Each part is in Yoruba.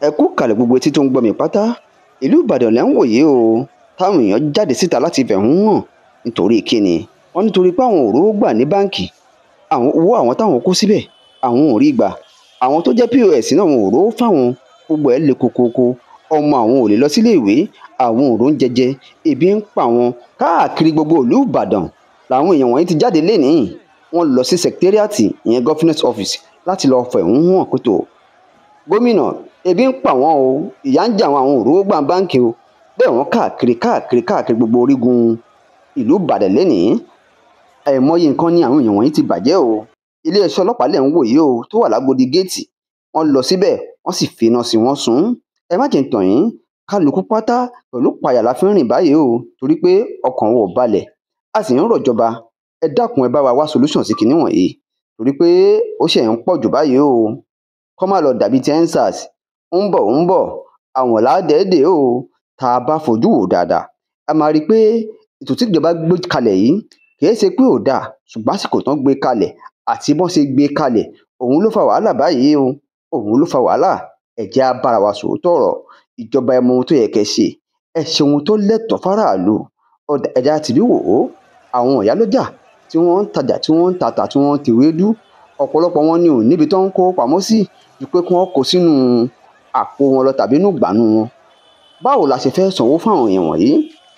ẹ kú kalẹ̀ gbogbo etí tó ń gbọ́ mi pátá ìlú ìbàdàn lẹ́ ń wòye o táwọn èèyàn jáde síta láti fẹ̀hún hàn nítorí kíni wọ́n nítorí pé àwọn ò rówó gbà ní báǹkì àwọn owó àwọn táwọn kó síbẹ̀ àwọn ò rí gbà àwọn tó jẹ́ pọ́s náà wọn ò rówó fáwọn gbogbo ẹ̀ le kokoko ọmọ àwọn ò lè lọ sílé ìwé àwọn ò róúnjẹ jẹ ebi ń pa wọn káàkiri gbogbo ìlú ìbàdàn làwọn èèyàn wọ̀nyí ti jáde lénìí wọ́n lọ sí secretariat ìyẹn government office láti lọ fẹ̀hún hàn pẹ̀tọ́ gómìnà ebi ń pa wọn o ìyà ń jẹ àwọn àwọn òróró gbà báǹkì o bẹ́ẹ̀ wọ́n káàkiri káàkiri káàkiri gbogbo orígun ìlú ìbàdàn lẹ́nìí àìmọye nǹkan ni àwọn èèyàn wọ̀nyí ti bàjẹ́ o iléeṣẹ́ ọlọ́pàá lẹ̀ ń wò yìí o tó wà lágodi géètì wọ́n lọ síbẹ̀ wọ́n sì fi iná sí wọn sùn ẹ má jẹ́ ń tàn yín kálukú pátá pẹ̀lú payà la fi ń rìn báyìí o torí pé ọkàn wọn ò balẹ̀ a sì ń rọ̀jọba ẹ dákun ẹ bá wa wá solution sí kinní wọ̀nyí torí pé ó ṣe ń pọ̀ jù báyìí o kọ́ má lọ dàbí ti ensars ń bọ̀ ń bọ̀ àwọn làádẹ́ẹ̀dẹ́ o tá a bá fojú wò dáadáa a máa rí i pé ètò tí ìjọba gbé kalẹ̀ yìí kìí ṣe pé ò dáa ṣùgbọ́n àsìkò tán gbé kalẹ̀ àti bọ́n ṣe gbé kalẹ̀ òun ló fa wàhálà báyìí o òun ló fa wàhálà ẹ jẹ́ á bára wa sòótọ́ ọ̀rọ̀ ìjọba ẹ mọ ohun tó yẹ kẹ́ ṣe ẹ ṣe ohun tó lẹ́tọ̀ọ́ fáráàlú ẹ̀dá tìbí wò ó àwọn ìyálọ́jà tí wọ́n ń tajà tí wọ́n ń tata tí wọ́n ń tewédú ọ̀pọ̀lọpọ̀ wọn ni ò níbi tó ń kó pamọ́ sí ju pé kí wọ́n kó sínú àpò wọn lọ tàbí inú ìgbànú wọn báwo la ṣe fẹ́ sanwó fún àwọn èèyàn wọ̀nyí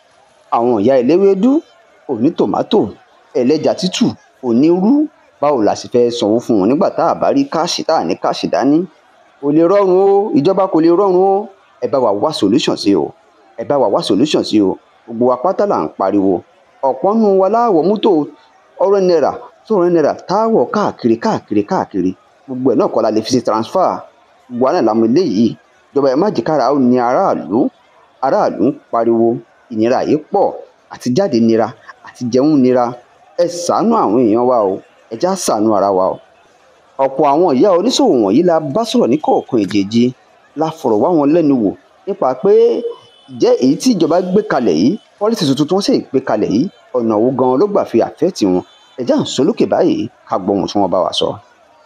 àwọn ìyá eléwédú òní tòmátò ẹlẹ́ja tútù onírú báwo la ṣe fẹ́ sanwó fún wọn nígbà tá a bá rí káàṣì tá a ní káàṣì dání kò lè rọrùn o ìjọba kò lè rọrùn o ẹ bá wa wá solution sí o ẹ bá wa wá solution sí o gbogbo wa pátá là ń pariwo ọ̀pọ̀ nù wa láwọ̀ mọ́tò ọ̀rẹ́ náírà sọ̀rọ̀ náírà táwọ̀ káàkiri káàkiri káàkiri gbogbo ẹ̀ náà kọ́ la lè fi ṣe transfer gbogbo àná làwọn eléyìí ìjọba ẹ̀ má jẹ́ kára ó ní aráàlú aráàlú ń pariwo ìnira yìí pọ̀ àti jáde nira àti jẹun nira ẹ ṣàánú àwọn èèyàn wa o ẹ já ṣàánú ara wa o ọ̀pọ̀ àwọn ìyá oníṣòwò wọ̀nyí la bá sọ̀rọ̀ ní kọ̀ọ̀kan èjèèjì la fọ̀rọ̀ wá wọn lẹ́nu wò nípa pé ìjẹ́ èyí tí ìjọba gbé kalẹ̀ yìí pọ́lísì tuntun tí wọ́n sì gbé kalẹ̀ yìí ọ̀nà wo gan-an ló gbà fi àfẹ́ẹ̀tì wọn ẹ̀já ń solókè báyìí ká gbọ́ ohun tí wọ́n bá wa sọ.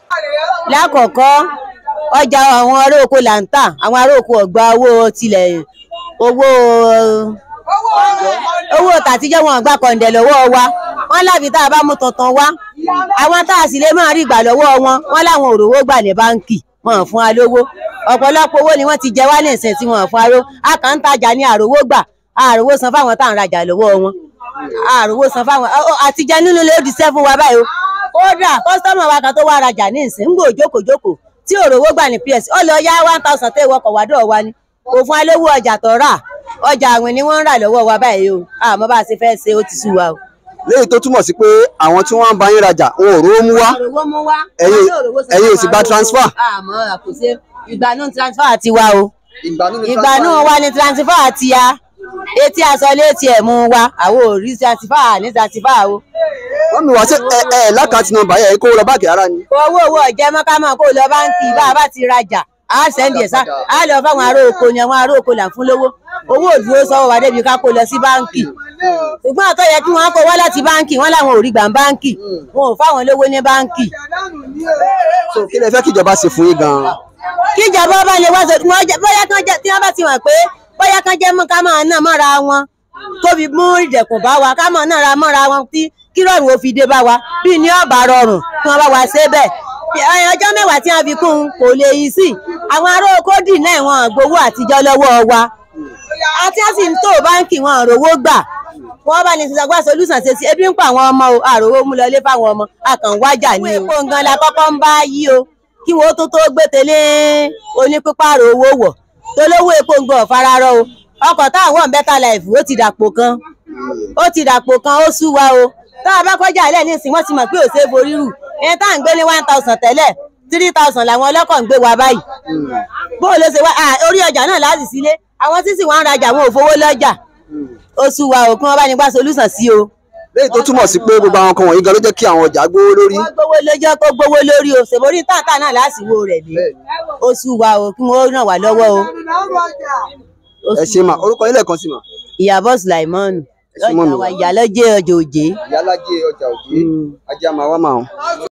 lákọ̀ọ́kọ́ ọjà àwọn ará oko là ń tà àwọn ará oko ọ̀gbà owó tilẹ̀ owó owó tàtijọ́ wọn gbà kọ̀ǹdẹ̀ lọ́wọ́ wa wọ́n láfi tá a bá mú tuntun wá àwọn tá a sì lè máa rí gbà lọ́wọ́ wọn wọ́n láwọn òrówó gbà ní báǹkì wọn fún wa lówó ọ̀pọ̀lọpọ̀ owó ni wọ́n ti jẹ wá ní ìsìn tí wọ́n fún wa lówó a kàn ń tajà ní àròwó gbà àròwó san fáwọn tá à ń rajà lọ́wọ́ wọn àròwó san fáwọn àtijọ́ nínú lè di sẹ́fún wa báyìí o kódà kọ́sítọ́mù wa kan tó wá rajà ní ìsìn ń gbò jókòjókòó tí òrówó gbà ní ps ó lọ yá one thousand tẹ́ ìwọkọ̀ wádọ̀ wa ni kò fún alówó ọjà tó rà ọjà àwìn ni wọ́n ń rà lọ́wọ́ wa báyìí o àmọ́ bá a ṣe fẹ́ ṣe ó ti sú wa o. léyìí tó túmọ̀ sí pé àwọn tí wọ́n ń bá yín rajà wọn ò rówó mú wá òrówó mú wá ẹ̀yin ẹ̀yin ò sì gba transfer. àmọ́ àkùsẹ́ ìgbàanú transfer ti wa o ìgbàanú ni ìgbàanú wa ni transfer ti ya etí aṣọ létí ẹ̀ mú wa àwọn ò rí transfer ní transfer o. wọ́n mi wá sí ẹ ẹ lákàtí nọ́mbà yẹn kó lọ báàgì ara ni. owó owó ọ̀jẹ̀ mọ́kámọ́ kó lọ báńkì bá a bá ti rajà a sẹ́ndì ẹ̀ sá a lọ fáwọn ará oko ni àwọn ará oko là ń fún lówó owó òdúró sọ́wọ́ wa débi ká kó lọ sí báńkì ṣùgbọ́n àtọ́ yẹ kí wọ́n kó wá láti báńkì wọ́n làwọn ò rí gbà ń báńkì wọn ò fáwọn lówó ní báńkì. so kí lẹ fẹ́ kíjọba ṣe fún yín gan-an. kíjọba bá lè wá sọ bóyá kan jẹ tí wọ́n bá ti mọ̀ pé bóyá kan jẹ́ mú ká máa ná mọ́ra wọn tóbi mú ìdẹ̀kùn bá wa ká máa ná ra mọ́ra wọn tí kí rọrùn ó fi dé bá wa bí ní ọ̀bà rọrùn kí wọ́n bá wa ṣe bẹ́ẹ̀ ọjọ́ mẹ́wàá tí wọ́n fi kún un kò lè yí sí àwọn ará oko dì náà wọn gbowó àtijọ́ lọ́wọ́ wa àti wọ́n sì ń tó báńkì wọn rówó gbà wọ́n bá ní sísọgbà solúsàn ṣe sí ebi ń pa àwọn ọmọ o àròwó mú lọlé fáwọn ọmọ àkàn wájà ní o. epo ngan la kọ́kọ́ ń bá yí o kí wọ́n tó tó gbé tẹ́lẹ̀ onípípààrọ̀ owó wọ̀ tó lówó epo ngan ọ̀fararọ o ọkọ̀ táwọn better life ó ti dàpò kan ó ti dàpò kan ó sú wa o tá a bá kọjá ilẹ̀ nísìnyí wọ́n ti mọ̀ pé ò ṣe é forí rù ẹni tá à ń gbé ní one thousand tẹ́lẹ̀ three thousand làwọn ọlọ́kọ̀ ń gbé wa báyìí bó ló ṣe wá orí ọjà náà láti sílé àwọn tí sì wọ́n ń rajà wọn ò fowó lọ́jà ó sú wa o kí wọ́n bá ní gbà solúsàn sí o. léyìí tó túmọ̀ sí pé gbogbo àwọn kan wọ̀nyí gan ló jẹ́ kí àwọn ọjà gbówó lórí. wọ́n gbówó lójọ́ kó gbówó lórí o ṣèborí táǹtà náà lásìwò rẹ̀ ni ó sú wa o kí wọ́n ràn wá lọ́wọ́ o. ẹ ṣe mà orúkọ yín lẹ́ẹ̀kan sí mà. ìyàbọ̀ sulaimanu ṣe mọ́ mi. lọ́jà wa ìyálọ́jẹ́ ọjà òjé. ìyálájẹ ọjà òjé ajá máa wá máa hàn.